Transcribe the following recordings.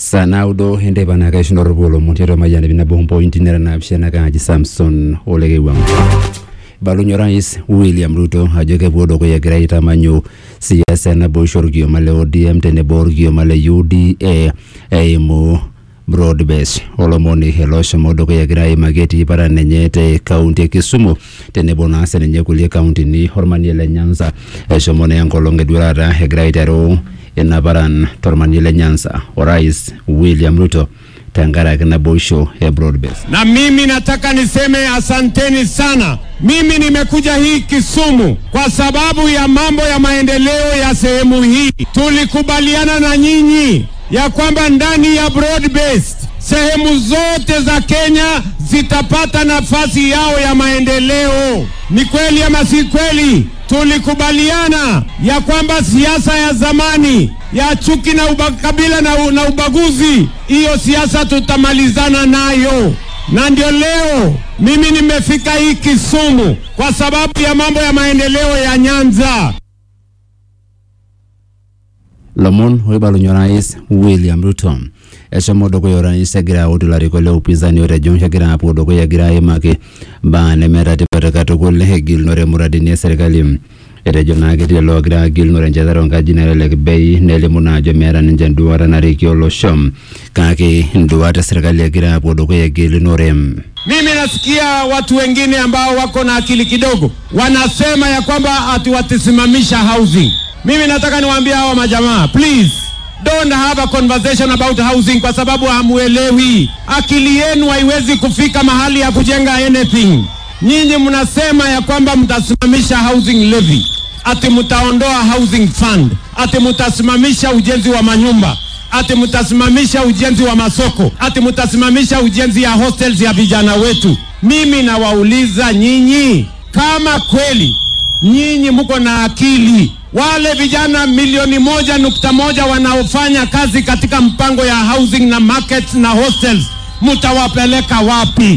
saa naudo enteipa naa kaishundorropu olomon tiatua mayian ip nabo mpointi nera naapishana kaaji samson olekewang ibalunye orais william ruto ajo kepuo dukuya egira aitamanyu siasa e naboisho orkioma le odm tenebo orkioma le uda eimu broad base olomoni ele oshomo dukuya egira aimaki etii paran enye te kaunti e kisumu tenebo naa sininye kulie kauntini ormanie le nyanza eshomo naa enkolong eduarata egira aiteru ina paran tormanie le nyanza orais william ruto tenkaraki naboisho e broad base Na mimi nataka niseme asanteni sana. Mimi nimekuja hii Kisumu kwa sababu ya mambo ya maendeleo ya sehemu hii. Tulikubaliana na nyinyi ya kwamba ndani ya broad based sehemu zote za Kenya zitapata nafasi yao ya maendeleo. Ni kweli ama si kweli? Tulikubaliana ya kwamba siasa ya zamani ya chuki na ukabila na, u- na ubaguzi, hiyo siasa tutamalizana nayo na ndio leo mimi nimefika hii Kisumu kwa sababu ya mambo ya maendeleo ya Nyanza. lomon oibalunye orais william ruto eshomo dukuya orais egira autu ilarikok le upinzani otejo kegira apuo dukuya egira aimaki mbaa nemeeta tipat katukul egilunore muradini e serkali etejo naa ketii lelo ogira agilunore enchetare onkaji nelelek bei nelimu naa ajo meeta ninche enduata narikie olosho kake nduat e serkali egira apuo dukuya egilunore Mimi nasikia watu wengine ambao wako na akili kidogo wanasema ya kwamba ati watasimamisha housing. Mimi nataka niwaambie hawa majamaa, please don't have a conversation about housing kwa sababu hamuelewi. Akili yenu haiwezi kufika mahali ya kujenga anything. Nyinyi mnasema ya kwamba mtasimamisha housing levy, ati mtaondoa housing fund, ati mtasimamisha ujenzi wa manyumba ati mtasimamisha ujenzi wa masoko, ati mtasimamisha ujenzi ya hostels ya vijana wetu. Mimi nawauliza nyinyi, kama kweli nyinyi mko na akili, wale vijana milioni moja nukta moja wanaofanya kazi katika mpango ya housing na markets na hostels, mtawapeleka wapi?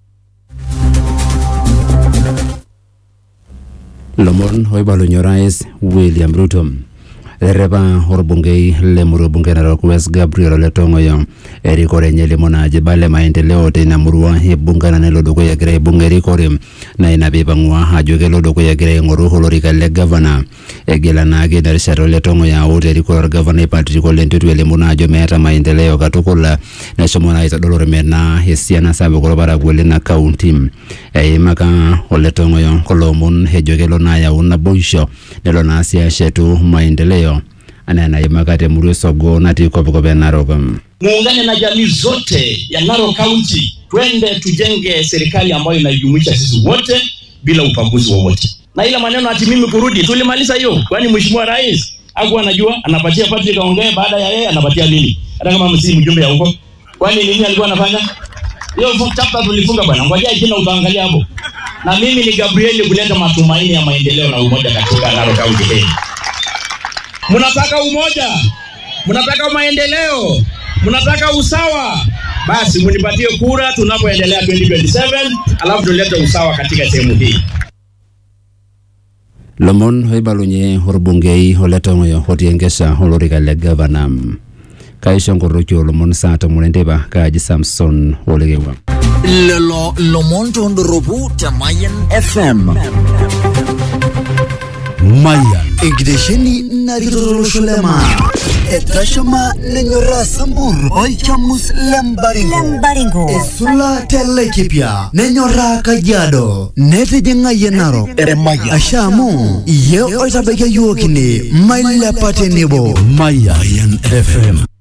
lomon oibalunye orais william ruto eterepa orbungei lemurua bunge narok west gabriel ole tong'oyo erikore enye elimu naa ajo ibala maendeleo teina murua ibunga na nelo dukuya egira aibung erikore na ina piipang'ua ajo kelo dukuya egira aing'oru olorika le gavana egila naake ina rishata ole tong'oyo aut erikore orgavanai patrick ole ntutu elimu naa ajo meeta maendeleo katukul neshomo naa aitodol ormena esiana sapuk orparakuo lina kaunti eimaka ole tong'oyo kulo omon ejo kelo naa ayau naboisho nelo naa sii ashetu maendeleo anaa enaimaka temurua esogo natii kopkop e narok muungane na jamii zote ya Narok County, twende tujenge serikali ambayo inajumuisha sisi wote bila ubaguzi wowote. Na ile maneno ati mimi kurudi, tulimaliza hiyo, kwani mheshimiwa rais hakuwa anajua anapatia Patrick aongee, baada ya yeye anapatia nini, hata kama msi mjumbe ya huko, kwani nini alikuwa anafanya hiyo fu- chapter tulifunga bwana, ngojea jina utaangalia hapo. Na mimi ni Gabriel kuleta matumaini ya maendeleo na umoja katika Narok County hii. Mnataka umoja, mnataka maendeleo, mnataka usawa, basi mnipatie kura tunapoendelea 2027, alafu tulete usawa katika sehemu hii. lomon oibalunye orbungei ole tong'oyo otii enkesha olorika le gavana kaisho nkoroki olomon saa tomon enteipa kaaji samson olekewa lelo lomon tondoropu te Mayan FM. Mayan. Enkitesheni narikito tolosho le maa. Etashama nenyoraa Sambur olchamus lembaringo. Baringo. Esula telekipia nenyoraa Kajiado. Netijing'ayie Narok. Asha amu iye oitabakia yiok ine mailepa tenebo. Mayan FM